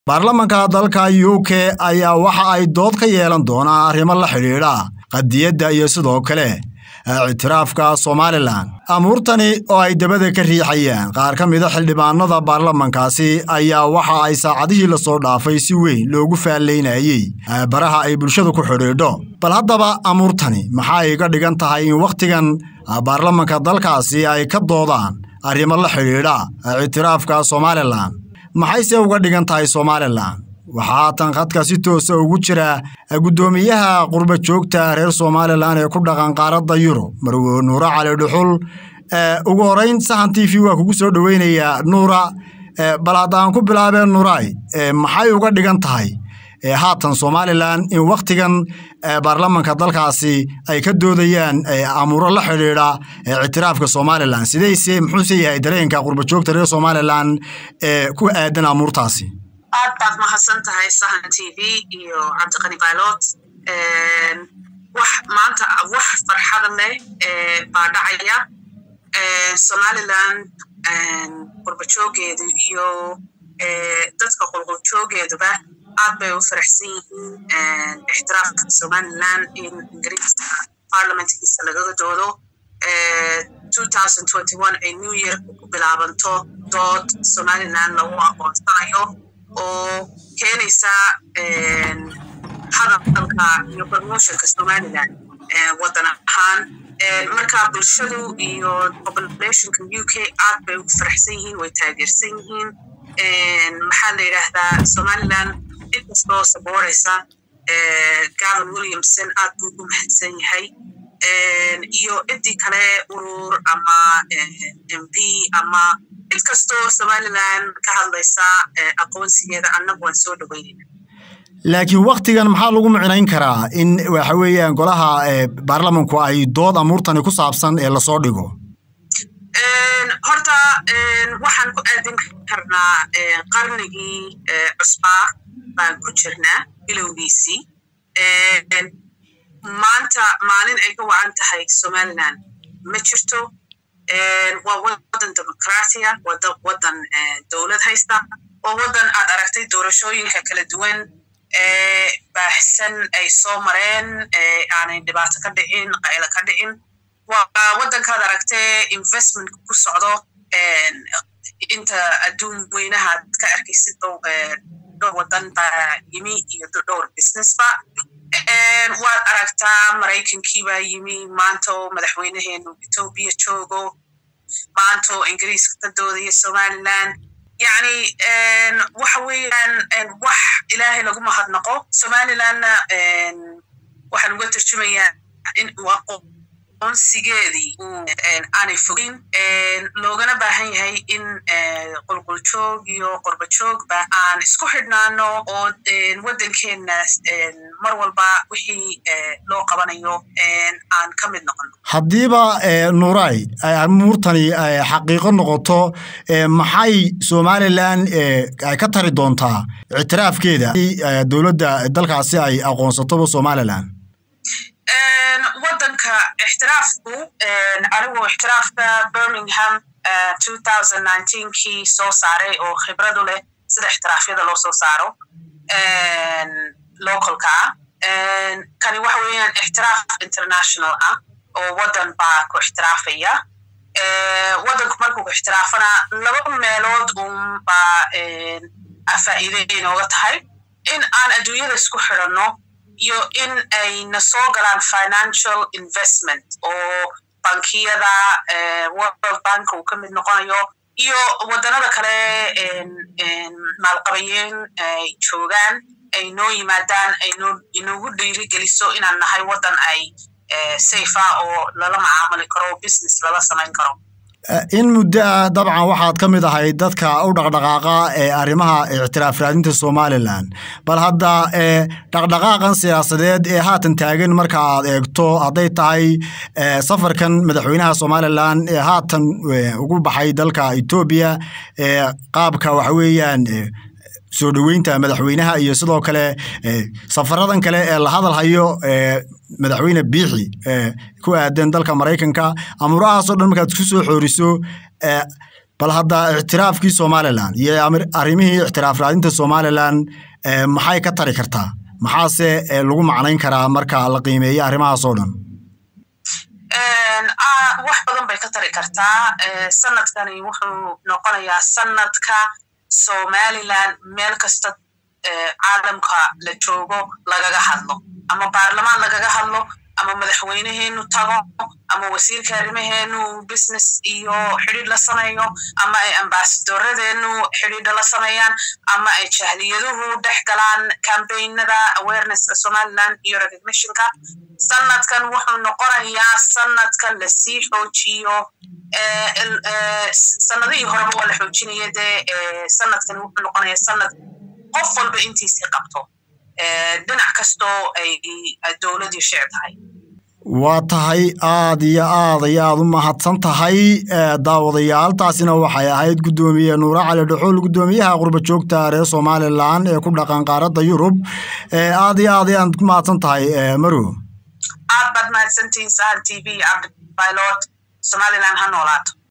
baarlamanka dalka u k ayaa waxa ay dood ka yeelan doonaan arrimo la xidhiidha qadiyadda iyo sidoo kale ictiraafka somalilan amuurtani oo ay dabada ka riixayaan qaar ka mida xildhibaanada baarlamankaasi ayaa waxa ay saacadihii lasoo dhaafay si weyn loogu faallaynayey baraha ay bulshadu ku xidhiidho bal haddaba amuurtani maxay iga dhigan tahay in wakhtigan baarlamanka dalkaasi ay ka doodaan arrimo la xidhiidha ictiraafka somalilan maxayse uga dhigan tahay somalilan waxaa haatan khadka si toosa ugu jira guddoomiyaha qurba joogta reer somalilan ee ku dhaqan qaaradda yurub marwo nuura cali dhuxul ugu horeyn sahan t v waa kugu soo dhoweynayaa nuura bal haddaan ku bilaabeen nuuray maxay uga dhigan tahay haatan somalilan in wakhtigan baarlamanka dalkaasi ay ka doodayaan amuuro la xidhiidha ictiraafka somalilan sidayse muxuuse yahay dareenka qurba joogta reer somalilan ee ku aadan amuurtaasi aad baad mahadsan tahay sahan t v iyo cabdiqani baylot wax maanta wax farxada leh baa dhacaya somalilan qurbajoogeedu iyo dadka qulquljoogeeduba aad bay u faraxsan yihiin ixtiraafka somalilan in ingiriiska parliamentkiisa lagaga doodo ay new yearka ku bilaabanto dood somalilan lagu aqoonsanayo oo keenaysa hadalka iyo promotionka somalilan waddan ahaan marka bulshadu iyo populationka u k aad bay ugu faraxsan yihiin way taageersan yihiin maxaa la yidhaahdaa somalilan inkastoo sabooraysa gavin williamson aad buu ugu mahadsan yahay iyo ciddii kale urur ama m p ama cid kastoo somalilan ka hadlaysa aqoonsigeeda annagu waan soo dhoweynayna laakiin wakhtigan maxaa lagu micnayn karaa in waxa weeyaan golaha baarlamanku ay dood amuurtani ku saabsan ee lasoo dhigo horta waxaan ku aadin karnaa qarnigii cusbaa baan ku jirnaa bilowgiisii maanta maalin ay ka wacan tahay somalilan ma jirto waa waddan dimuqraatiya waddan dowlad haysta oo waddan aad aragtay doorashooyinka kala duwan baahsan ay soo mareen aanay dhibaato ka dhicin qaylo ka dhicin waa waddankaad aragtee investmentka ku socdo inta adduun weynahaad ka arkaysid dhowr waddan baa yimi iyo dhowr businessba waad aragtaa maraykankii baa yimi maantoo madaxweynaheenu etoobiya joogo maantoo ingiriiska ka doodaya somalilan yacni waxa weeyaan wax ilaahay lagu mahadnaqo somalilanna waxaan uga turjumayaa in aqoonsigeedii aanay fogeyn loogana baahan yahay in qulquljoog iyo qorbajoogba aan isku xidhnaano oo waddankeenna mar walba wixii loo qabanayo aan ka mid noqono haddiiba nuuray amuurtani xaqiiqo noqoto maxay somalilan ay ka tari doontaa ictiraafkeeda dowladda dalkaasi ay aqoonsatoba somalilan waddanka ixtiraafku anigu ixtiraafka birmingham kii soo saaray oo khibradu leh sida ixtiraafyada loo soo saaro localka ah kani waxa weeyaan ixtiraaf international ah oo waddan baa ku ixtiraafaya waddanku markuu ku ixtiraafana laba meelood un baa faa'iide inooga tahay in aan adduunyada isku xidhanno iyo in ayna soo galaan financial investment oo bankiyada world bank uu ka mid noqonayo iyo waddanada kale maalqabayeen ay joogaan ay noo yimaadaan ay inoogu dhiirigeliso inaan nahay waddan ay safe ah oo lala macaamuli karo oo business lala samayn karo in muddo ah dabcan waxaad ka mid ahay dadka u dhaqdhaqaaqa ee arrimaha ictiraaf raadinta somalilan bal hadda dhaqdhaqaaqan siyaasadeed ee haatan taagan marka aad eegto hadday tahay safarkan madaxweynaha somalilan ee haatan ugu baxay dalka etoobiya qaabka waxa weeyaan soo dhoweynta madaxweynaha iyo sidoo kale safaradan kale ee la hadal hayo madaxweyne biixi ku aadan dalka maraykanka amuurahaasoo dhan markaad isku soo xooriso bal hadda ictiraafkii somalilan iyo arrimihii ictiraaf raadinta somalilan maxay ka tari kartaa maxaase lagu macnayn karaa marka la qiimeeyo arrimahaas oo dhan wax badan bay ka tari kartaa sanadkani wuxuu noqonayaa sanadka somalilan meel kasta caalamka la joogo lagaga hadlo ama baarlamaan lagaga hadlo ama madaxweyneheenu tago ama wasiirka arrimaheenu business iyo xidhiidh la sameeyo ama ay ambasadoradeenu xidhiidha la sameeyaan ama ay jahliyaduhu dhex galaan cambaynada awarenesska somaliland iyo recognitionka sanadkan wuxuu noqonayaa sanadka lasii xoojiyo sanadihii horeba waa la xoojinaya dee sanadkan wuxuu noqonayaa sanad qof walba intiisii qabto dhinac kastoo ay dowladii shec tahay waa tahay aad iyo aad iyo aad u mahadsan tahay daawadayaal taasina waxay ahayd guddoomiye nuure cali dhuxuul guddoomiyaha qurba joogta reer somalilan ee ku dhaqan qaaradda yurub aad iyo aad ayaad ku mahadsan tahay marow aad baad mahadsantihiin sahal t v cabdibaylot somalilan ha noolaato